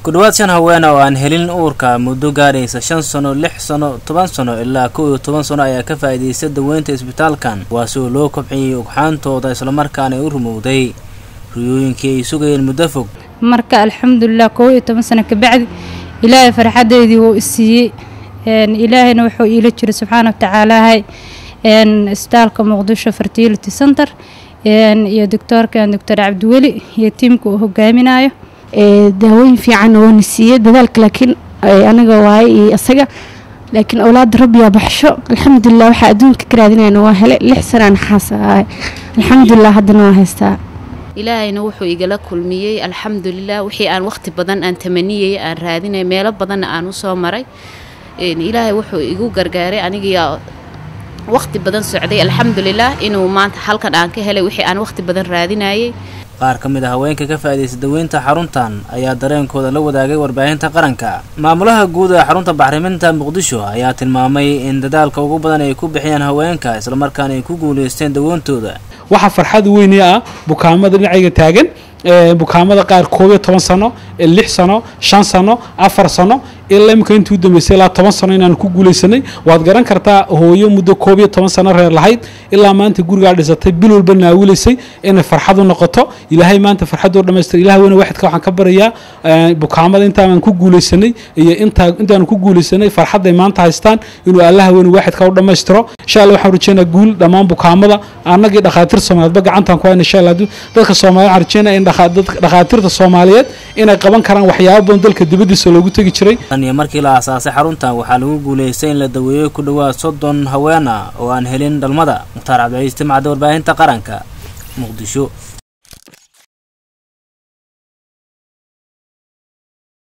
ku dhowaad shan haween oo aan helin uurka muddo gaaraysa shan sano lix sano toban sano ilaa kow iyo toban sano ayaa ka faa'iidaystay daweynta isbitaalkan kuwaasi oo loo kobciyey ugxaantooda islamarkaana ay u rumowday riyooyinkii ay sugayeen muddo fog marka alxamdulilah kow iyo toban sano kabacdi ilaahay farxadeydii wuu isiiyey ilaahayna wuxuu iila jiray subxaana watacaalaahay isbitaalka muqdisho fertility center iyo doctoorkan doctor cabdiweli iyo tiimka uu hogaaminayo daawooyin fiican oona siiyey dadaalka laakiin anaga waaye iyo isaga laakiin awlaada rabbiyaa baxsho alxamdulilah waxaa adduunka ka raadinayna waa hele lix sanaan xaas ahay alxamdulilah haddana waa haystaa ilaahayna wuxuu igala kulmiyey alxamdulilah wixii aan waqti badan aan tamaniyey aan raadinay meelo badanna aan usoo maray ilaahay wuxuu igu gargaaray anigiyaa waqti badan socday alxamdulilah inuu maanta halkan aan ka helay wixii aan waqti badan raadinayay qaar ka mid a haweenka ka faa'iidaysta daweynta xaruntan ayaa dareenkooda la wadaagay warbaahinta qaranka maamulaha guud ee xarunta bacriminta muqdisho ayaa tilmaamay in dadaalka ugu badan ay ku bixiyaan haweenka islamarkaana ay ku guulaysteen daweyntooda waxaa farxad weyni ah bukaamada dhinacayga taagan bukaamada qaar koob iyo toban sano lix sano shan sano afar sano ilaa imika intii u dambeysay ilaa toban sano inaan ku guulaysanay waad garan kartaa hooyo muddo koob iyo toban sano reer lahayd ilaa maanta gurigaa dhisatay bil walba naawilaysay inay farxad u noqoto ilaahay maanta farxadoo dhamaystir ilaah weyne waxidka waxaan ka barayaa bukaamada intaan ku guulaysanay iyo intaa intaan ku guulaysanay farxadday maanta haystaan inuu allaha weyne waxidka u dhammaystiro insha allah waxaan rajeynaa guul dhammaan bukaamada annagii dhakhaatiir soomaaliyeedba gacantaan ku hayna insha allah dadka soomaaliya waxaan rajeynaa in dhakhaatiirta soomaaliyeed inay qaban karaan waxyaabo badan dalka dibaddiisa loogu tegi jiray iyo markii la aasaasay xaruntan waxaa lagu guulaystay in la daweeyo ku dhowaad soddon haween ah oo aan helin dhalmada mukhtaar cabdiciis timcadda warbaahinta qaranka muqdisho